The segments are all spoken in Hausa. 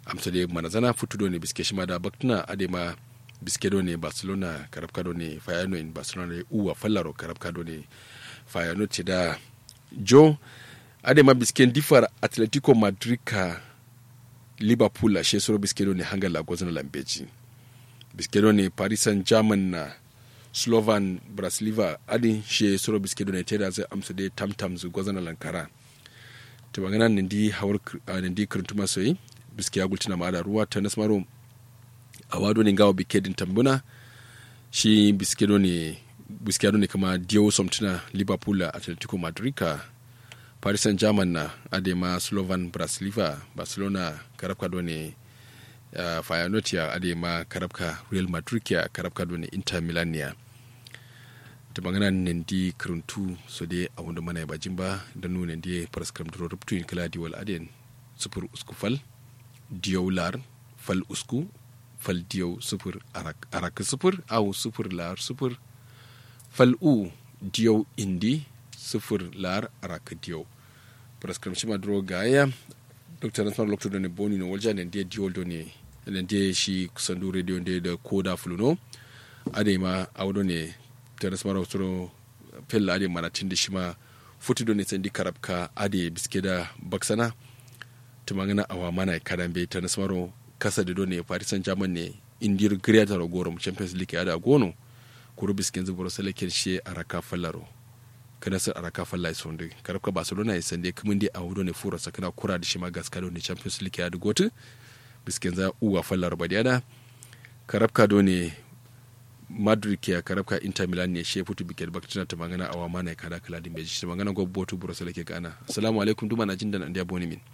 amsa de manazana futu do ne biske shima da baktuna ade ma biske do ne barcelona karabka do ne fayano in barcelona ne uwa fallaro karabka do ne fayano ce da jo ade ma biske difar atletico madrid ka liverpool a she soro biske do ne hangal la gozana lambeji biske do ne paris saint germain na slovan brasiliva adi she soro biske do ne teda zai amsa de tamtam zu gozana lankara to magana nindi hawar nindi kurntuma soyi biske ya gultina ma da ruwa ta nasmaro a wado ne gawa bike din tambuna shi biske do ne biske do ne kama dio somtina liverpool a atletico madrid ka paris saint germain na adema slovan brasiliva barcelona karabka do ne uh, feyenoord ya adema karabka real madrid ya karabka do ne inter milan ya ta magana nan di karuntu so dai a wanda mana ya bajin ba da nuna di paraskram duro rubtu in kala di wal aden sufur usku fal diyau lar fal usku fal diyau sufur arak arak sufur au sufur lar sufur fal u diyau indi sufur lar arak diyau paraskram shima duro gaya dr nasmar lokto da ne boni no walja ne di diol do ne ne di shi kusandu radio ne da koda fuluno ade ma awdo ne teres mara soro pella ade mana tindi shima futi do ne sendi karabka ade biske da baksana tumangana awa mana kadan be teres maro kasa de do ne paris saint germain ne indir greater gorom champions league ada gono kuro bisken zuburo selekin she araka fallaro kana sar araka falla sonde karabka barcelona ya sande kumin di awdo ne fura sakana kura da shima gaska do ne champions league ada gotu bisken za uwa fallar badiada karabka do ne madrid ke karabka inter milan ne she futu bikel baktina ta magana awa mana kada kala din beji ta magana gobo botu buro sala ke gana assalamu alaikum duma na jin da ndiya boni min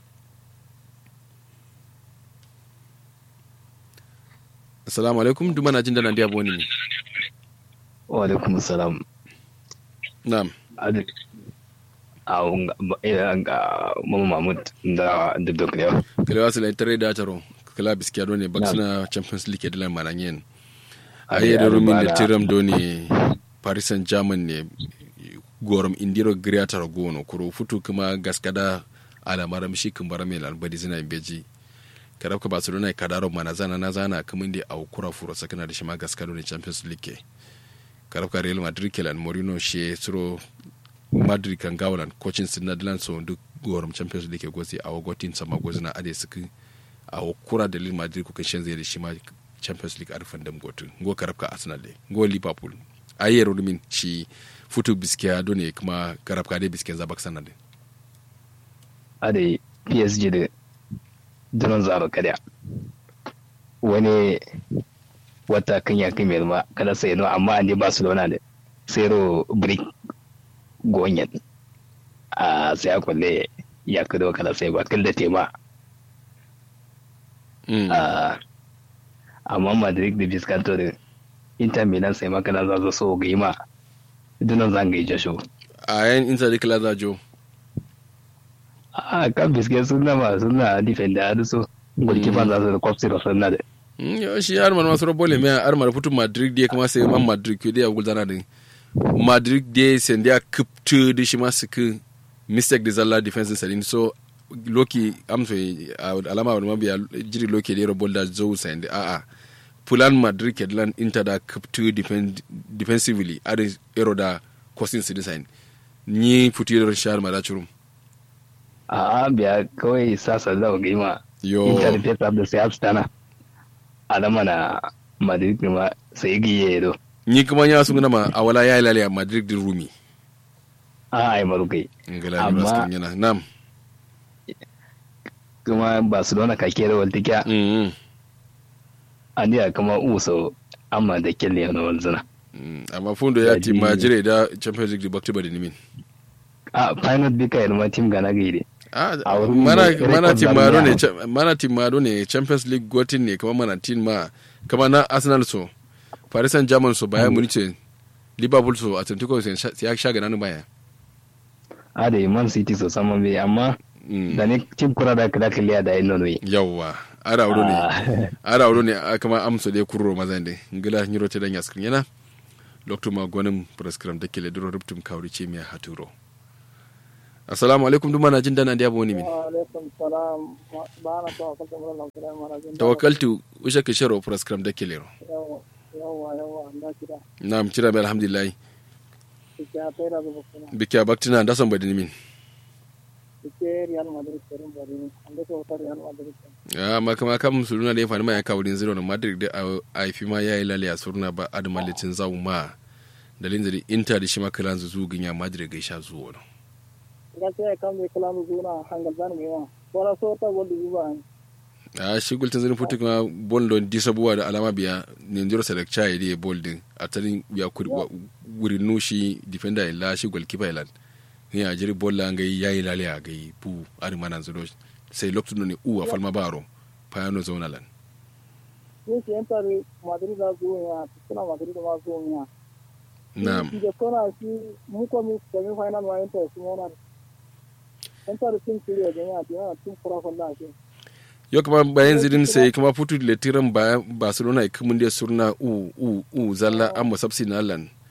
assalamu alaikum duma na jin da ndiya boni min wa alaikum assalam na'am adi a ga mama mahmud da duk da kalewa kalewa sala tare da taro kala biskiya do ne baksina champions league da lan mananyen aye da rumin da tiram do ne paris saint germain ne gorom indiro greater gono kuro futu kuma gaskada alamara mishi kumbara mai lalbadi zina beji karab ka barcelona ka daro mana zana na zana kuma inda a kura furo sakana da shi ma gaskado ne champions league karab ka real madrid kelan morino she suro madrid kan gawalan coaching sin na dilan so duk gorom champions league gozi a wagotin sama gozina ade suka a kura da real madrid kuka shan zai da shi ma champions league arfan dam gotu go karabka arsenal de go liverpool ayer rumin shi futu biskiya do ne kuma karabka dai biskiyan zabak sanar de ade psg da dunan zaro kada wani wata kan ya kai mai kada sai no amma an barcelona da sero brick gonyan a sai kwalle ya kudo kada sai ba kalla tema amma madrid da biskanto da inter milan sai makana za su so ga yi ma dunan zan ga ija show a yan inter da kila za jo a kan biske suna ma suna defender da so gurkifan za su da kwafsi da sunna da yo shi har man masu robole mai har mar futu madrid da kuma sai man madrid ke da ya gulzana da madrid da sai da kuptu da shi masu ku mistake da zalla defense sadin so loki amso alama wani mabiya jiri loki da robol da zo sai da a'a pulan madrid ke lan inter da kuptu defensively ada ero da costing su design ni futu da shahar ma da churum a biya kawai sasa da ga ma yo inter da peta da sai abstana alama na madrid ma sai giye do ni kuma ya sun ma a wala ya ilale a madrid din rumi a ai marukai ngala ni baskin yana nam kuma barcelona ka kera waltikiya mm an ya kama uso amma da kelle na walzana amma fundo ya ti majire da champions league bakti badi nimin a final bika yana team gana gaide mana mana timaro ne mana timaro ne champions league gotin ne kama mana tin ma kama na arsenal so paris saint germain so bayern munich liverpool so atletico so ya sha gana baya a da man city so saman bai amma da ne tim kura da kada kiliya da yin nono yawwa ara wuro ne ara wuro ne kama amso dai kurro mazan dai ngila nyiro te dan yaskrin yana lokto ma gonim prescribe da kele duro ruptum kawri ce miya haturo assalamu alaikum duma na jin dana da yabo ni min wa alaikum salam ba na tawakkaltu mun Allah kira mana jin tawakkaltu usha ke sharo program da kelero yawa yawa yawa na kira na'am kira bi alhamdulillah kike a tsaira da bukuna bikiya baktina da san badin min kike Real Madrid kerin bari ne an da ko Real Madrid ya ma kama kam suruna da ya fani ma ya kawo din zero na madrid da a fi ma yayi lalle a suruna ba admalitin zawu ma dalin da inter da shi ma kalan zu ginya madrid ga sha zuwa ga sai kan me kala mu zuna hangal zan me wa wala so ta godu zuwa a shi gultin zirin futu kuma bol don disabuwa da alama biya ninjiro selekcha ya diye bol din a tarin ya wuri nushi defender ya lashi goalkeeper ya lan ni a jiri bol la ngai yayi lale a gai pu ari mana zuro sai lokacin ne uwa falma baro payano zona lan ni shi enta Madrid da zuwa suna Madrid ma zuwa na'am da kona shi mu ko mu semi final ma enta su mona enta da tin kiriya da ya da tin fura falla shi yo kuma bayan zirin sai kuma futu le tiran bayan barcelona ikumun da surna u u u zalla amma sabsi na lan